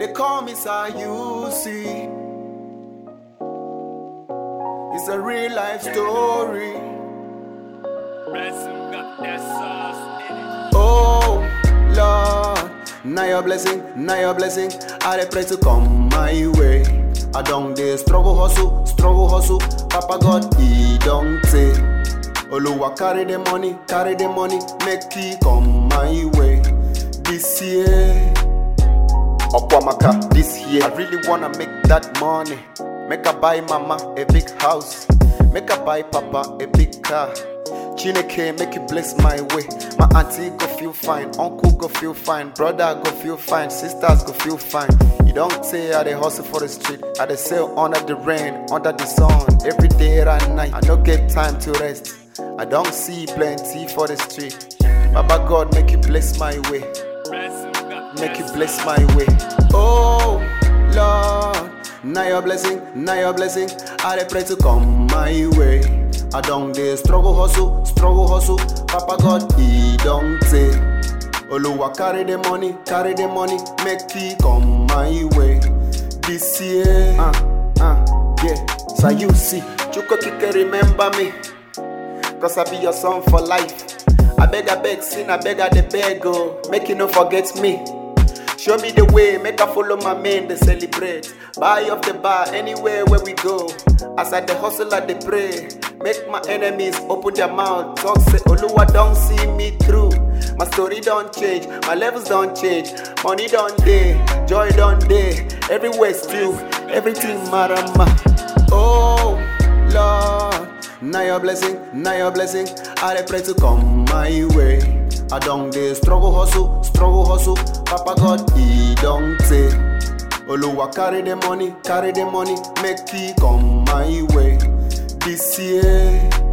They call me Sayusi. It's a real life story. Ransom got that sauce in it. Oh Lord, now your blessing, now your blessing. I dey pray to come my way. I don't dey struggle hustle, struggle hustle. Papa God, he don't say. Oluwa carry the money, carry the money, make it come my way. This year, Okwamaka, this year. I really wanna make that money. Make I buy mama a big house. Make I buy papa a big car. Chineke make you bless my way. My auntie go feel fine, uncle go feel fine, brother go feel fine, sisters go feel fine. You don't say I dey hustle for the street, I dey sail under the rain, under the sun, every day and night. I don't get time to rest. I don't see plenty for the street. Baba God make you bless my way Ransom got make that you bless sauce. my way. Oh Lord, now your blessing, now your blessing. I dey pray to come my way. I don't dey struggle hustle, struggle hustle. Papa God, he don't say. Oluwa carry the money, carry the money, make it come my way. This year, uh, uh, yeah. So you see, Chuko Kike remember me. Cause I be your son for life. I beg, I beg, sin, I beg, I dey beg, oh. Make you no forget me. Show me the way, make I follow my men, they celebrate. Buy off the bar, anywhere where we go. As I the hustle, I dey pray. Make my enemies open their mouth. Talk say, Oluwa don't see me through. My story don't change, my levels don't change. Money don't day, joy don't day. Everywhere still, everything marama. Oh Lord, now your blessing, now your blessing. I dey pray to come my way. I don't dey struggle hustle, struggle hustle. Papa God, he don't say. Oluwa carry the money, carry the money, make it come my way. This year,